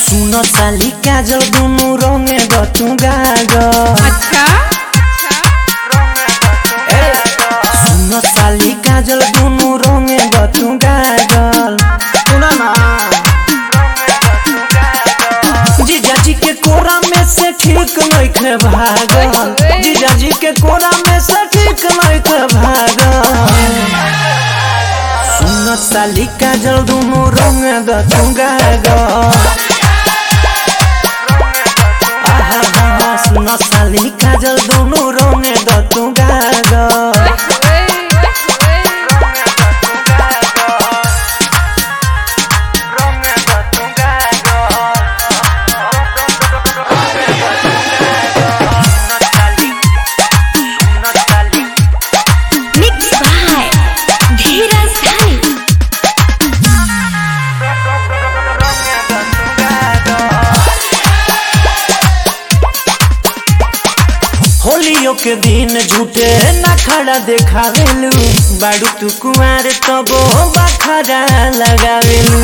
सुन साली काजल दुनु रंगे गतु गाजल अच्छा सुन साली काजल दुनु रंगे गतु गाजल सुन ना जीजाजी के कोरा में से ठीक नइखे भागल जीजाजी के कोरा में से ठीक नइखे भागल सुन साली काजल दुनु रंगे गतु गाजल आहा हा हा सुन साली काजल दुनु रंगे गतु गाजल मिक्स बाय धीरज धानी होलियो के दिन झूठे ना खड़ा देखावेलू बाड़ू तू कुआर तबो बखरा लगावेलू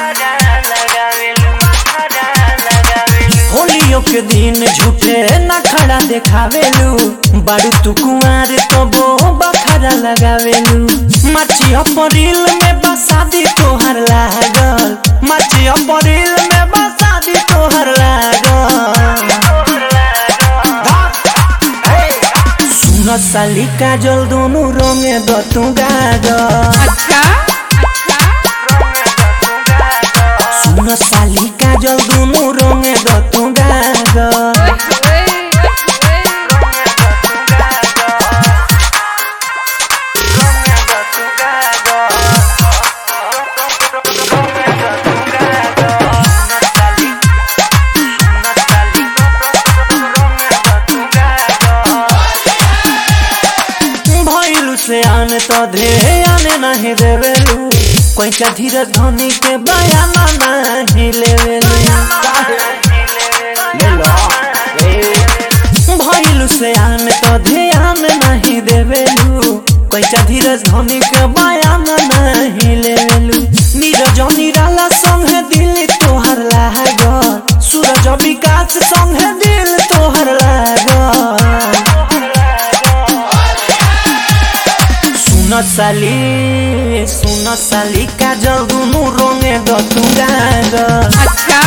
होलियो के दिन झूठे ना खड़ा देखावेलू बाड़ू तू कुआर तबो बखरा लगावेलू माची अपरिल में बसादी तोहर लागल माची अपरिल में बसादी तोहर लागल सुन साली काजल दोनों रंगे दतु गाजल अच्छा सुन साली काजल दोनों रंगे दतु गाजल भइलु से आने तो धे आने नहीं देवेलू कोई का धीरज धनी के बयाना नहीं लेवेलू ले लो भइलु से आने तो ध्यान नहीं देवेलू कोई का धीरज धनी के बयाना नहीं लेवेलू नीरज निराला संगे दिल तोहर लागल सूरज विकास संगे दिल तोहर लागल सुन साली सुन साली काजल दुनु रंगे दतु गाजल अच्छा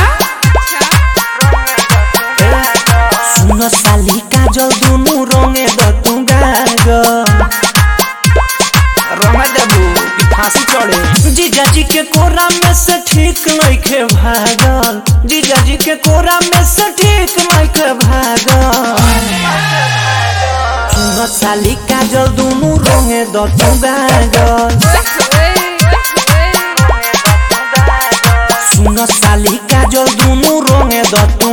सुन साली काजल दुनु रंगे दतु गाजल रंगा देबू कि फांसी चढ़े जीजाजी के कोरा में से ठीक नइखे भागल जीजाजी के कोरा में से ठीक नइखे भागल सुन साली काजल दुनु रंगे दतु गाजल सुन साली काजल दुनु रंगे दतु